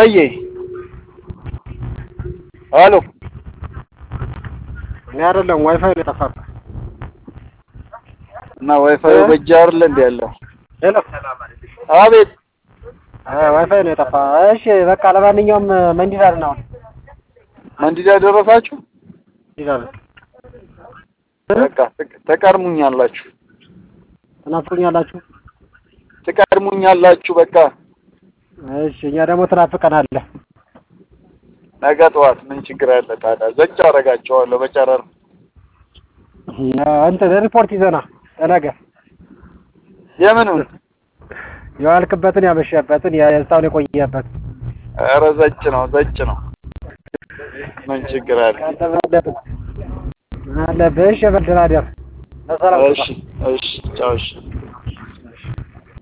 ወይ አሎ እኔ አይደለም ዋይፋይ ነው የጠፋብህ። እና ዋይፋዩ በእጅ አይደለ እንደ ያለው ሄሎ አቤት ዋይፋይ ነው የጠፋ። እሺ በቃ ለማንኛውም መንዲዳር ነው መንዲዳ ደረሳችሁ? መንዲዳር በቃ ትቅ- ትቀድሙኛላችሁ ትናፍቁኛላችሁ። ትቀድሙኛላችሁ። በቃ እሺ እኛ ደግሞ ትናፍቀናለህ። ነገ ጠዋት ምን ችግር አለ ታዲያ? ዘጭ አደርጋቸዋለሁ በጨረር እንትን ሪፖርት ይዘና ለነገ የምኑን የዋልክበትን ያመሸበትን የሳውን የቆየበት ኧረ ዘጭ ነው ዘጭ ነው። ምን ችግር አለ? አለብህ አለብህ። እሺ በድራደር በሰላም እሺ እሺ ቻው እሺ